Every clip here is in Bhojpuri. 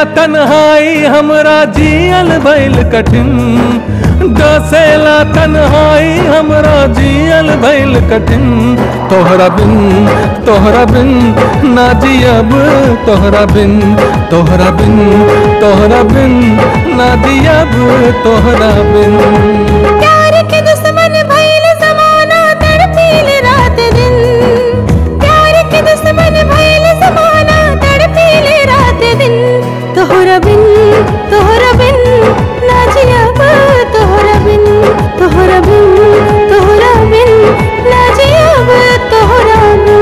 तन्हाई हमरा जियल भइल कठिन डसेला तन्हाई हमरा जियल भइल कठिन तोहरा बिन तोहरा बिन ना जियब तोहरा बिन तोहरा बिन तोहरा बिन ना जियब तोहरा बिन प्यार के दुश्मन भइल जमाना तड़पील रात दिन प्यार के दुश्मन भइल जमाना तड़पील रात दिन तोहरा बिन तोहरा बिन ना जियब तोहरा बिन तोहरा बिन तोहरा बिन ना जियब तोहरा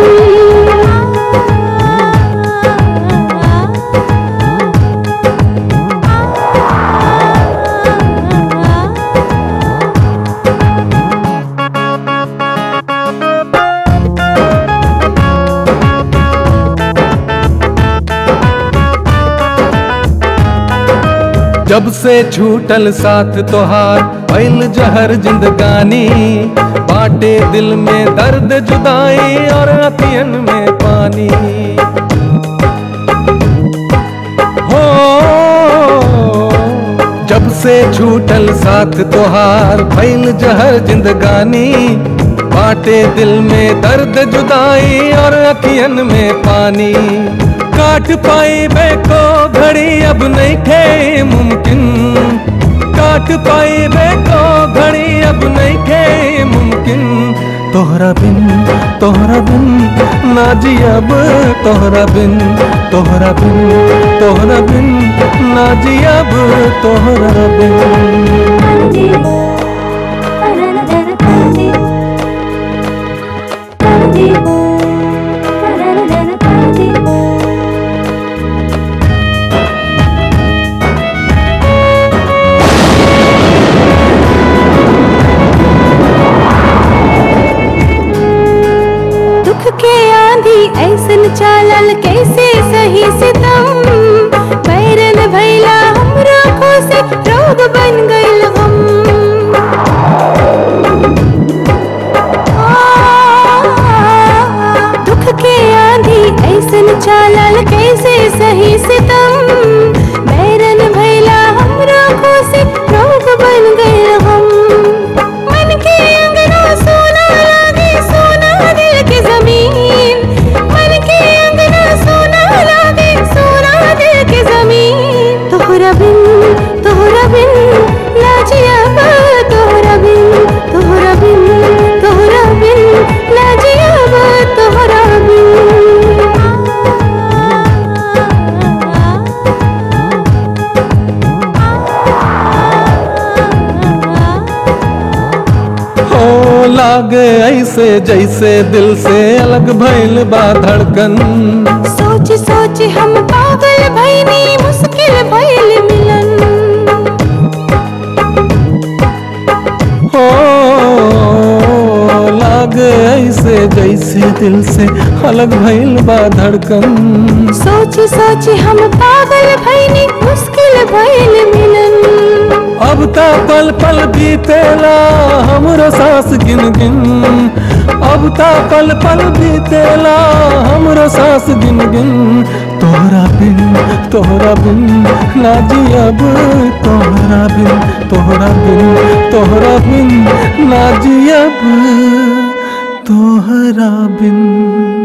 बिन जब से छूटल साथ तोहार भइल जहर जिंदगानी बाटे दिल में दर्द जुदाई और अतियन में पानी हो जब से छूटल साथ तोहार भइल जहर जिंदगानी बाटे दिल में दर्द जुदाई और अखियन में पानी काट पाई बेको घड़ी अब नहीं थे मुमकिन काट पाई बेको घड़ी अब नहीं थे मुमकिन तोहरा बिन तोहरा बिन ना जियब तोहरा बिन तोहरा बिन तोहरा बिन ना जियब तोहरा बिन दुख के आंधी ऐसन चालल कैसे सही सितम बैरन भैला हमरो से रोग बन गइल हम आ, दुख के आंधी ऐसन चालल कैसे सही सितम बैरन भैला हमरो से रोग बन गइल हम मन के अंगना सोना लागे सोना दिल की जमीन मन के अंगना सोना लागे सोना दिल की जमीन तोहरा बिन तोहरा बिन ना जियब तोहरा बिन तोहरा बिन तोहरा बिन ना जियब तोहरा बिन हो लागे ऐसे जैसे दिल से अलग भइल बा धड़कन सोच सोच हम पागल भइनी मुश्किल भइल मिलन हो लागे ऐसे जैसे दिल से अलग भइल बा धड़कन सोच सोच हम पागल भइनी मुश्किल भइल मिलन अब ता पल पल बीतेला हमरो सांस गिन गिन अब ता पल पल बीतेला हमरो सांस गिन गिन तोहरा बिन तोहरा बिन ना जियब तोहरा बिन तोहरा बिन तोहरा बिन ना जियब तोहरा बिन